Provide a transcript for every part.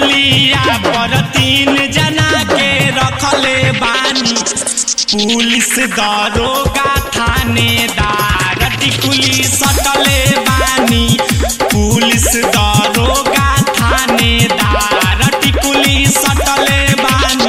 पुलिया पर तीन जना के रखले बानी पुलिस दरोगा थानेदार टिकुली सटले बानी पुलिस दरोगा थानेदार टिकुली सटले बानी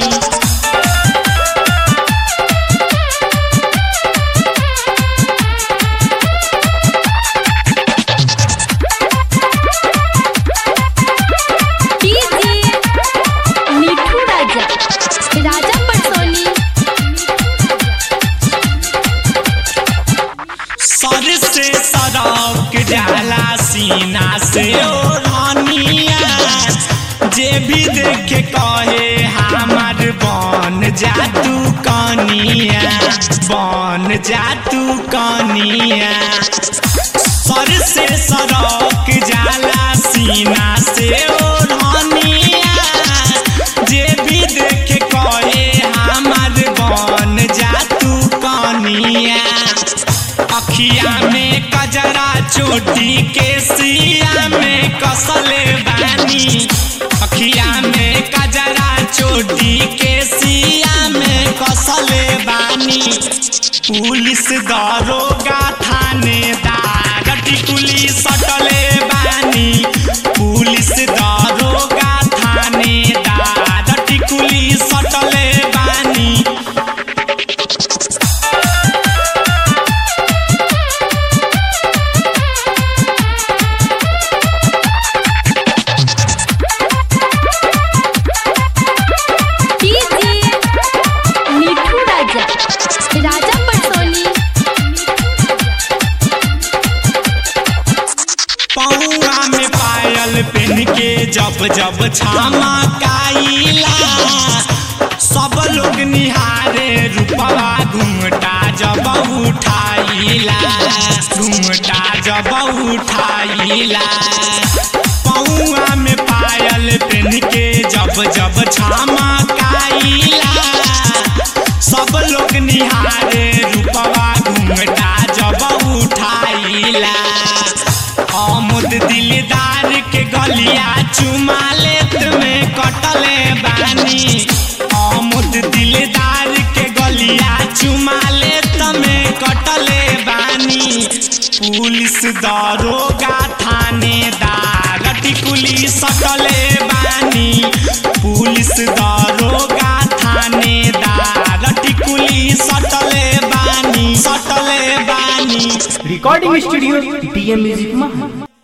डीजे मिठू राजा राजा पटसोनी सर से सड़क जाला सीना से ओढ़निया जे भी देखे कहे हमार बन जा तू कनिया बन जा तू कनिया सर से सड़क जाला सीना से ओढ़निया जे भी देखे कहे हमार बन जा तू कनिया अखिया में कजरा चोटी के सिया में कसले बानी अखिया में कजरा चोटी के सिया में कसले बानी पुलिस दरोगा थानेदार टिकुली सटले बानी पुलिस दरोगा थानेदार टिकुली सटले बानी डीजे मिठू राजा राजा पटसोनी पौआ में पायल पहन के जब जब छामा काइला सब लोग निहारे रूपवा घूमटा जब उठाइला घूमटा जब उठाइला पौआ में पायल पहन के जब जब छामा काइला सब लोग निहारे रूपवा घूमटा जब उठाइला आमुद दिलदार के गलिया चुमा लेत में कटले बानी आमुद दिलदार के गलिया चुमा लेत में कटले बानी पुलिस दरोगा थानेदार टिकुली सटले बानी पुलिस दरोगा थानेदार टिकुली सटले बानी सटले बानी रिकॉर्डिंग स्टूडियो डीएम म्यूजिक महा